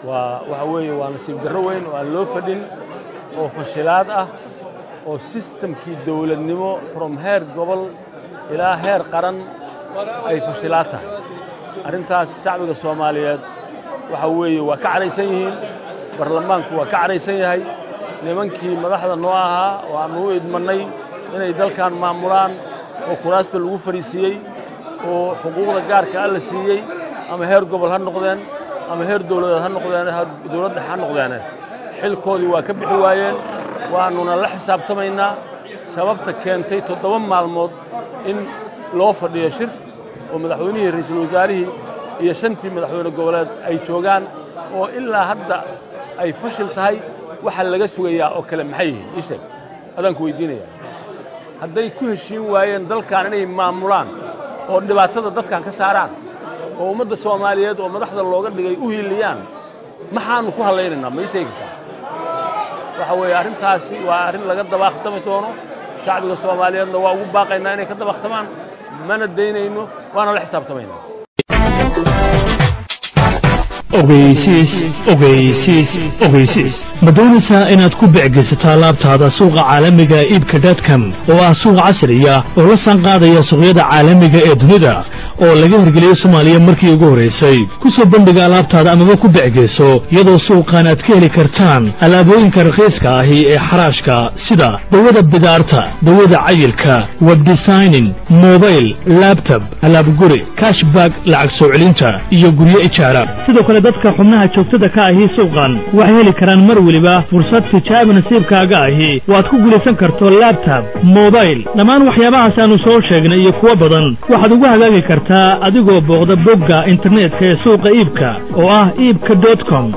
waa waxa weeye waa nasiib darro weyn oo aan loo fadhin oo fashilaad ah oo sistamkii dawladnimo from heer gobol ilaa heer qaran ay fashilaad tahay arrintaas shacbiga soomaaliyeed waxa weeye waa ka cadhaysan yihiin baarlamaanku waa ka cadhaysan yahay nimankii madaxda noo ahaa oo aannu u idmannay inay dalkan maamulaan oo kuraasta lagu fadhiisiiyey oo xuquuqda gaarka alla siiyey ama heer gobol ha noqdeen ama heer dowladeed ha noqdeen dowladda ha noqdeene xilkoodii waa ka bixi waayeen waannuna la xisaabtamaynaa sababta keentay toddoba maalmood in loo fadhiyo shir oo madaxweynihii ra'iisul wasaarihii iyo shantii madaxweyne goboleed ay joogaan oo ilaa hadda ay fashil tahay waxa laga sugayaa oo kale maxay yihiin ii sheeg adaan ku weydiinaya hadday ku heshiin waayeen dalkan inay maamulaan oo dhibaatada dadkan ka saaraan oo ummadda soomaaliyeed oo madaxda looga dhigay u hiiliyaan maxaannu ku hadlaynaynaa ma ii sheegi kartaa waxa weeye arrintaasi waa arrin laga dabaaqtami doono shacbiga soomaaliyeedna waa ugu baaqaynaa inay ka dabaqtamaan mana daynayno waana la xisaabtamaynaa ogeysiis ogeysiis ogeysiis ma doonaysaa inaad ku becgeysato alaabtaada suuqa caalamiga iibka dadcom oo ah suuq casriya oo la sanqaadaya suuqyada caalamiga ee dunida oo laga hirgeliyey soomaaliya markii ugu horraysay ku soo bandhiga alaabtaada amaba ku becgeyso iyadoo suuqan aad ka heli kartaan alaabooyinka rakhiiska ahi ee xaraashka sida dawada bidaarta dawada cayilka webdesigning mobayl labtob alaabguri kashbag lacag soo celinta iyo guryo ijaara sidoo kale dadka xubnaha joogtada ka ahi suuqan waxay heli karaan mar weliba fursad tijaabi nasiibkaaga ahi waad ku guulaysan karto labtob mobayl dhammaan waxyaabahaas aanu soo sheegnay iyo kuwo badan waxaad ugu hagaagi kartaa adigoo booqda bogga internetka ee suuqa iibka oo ah iibka dot com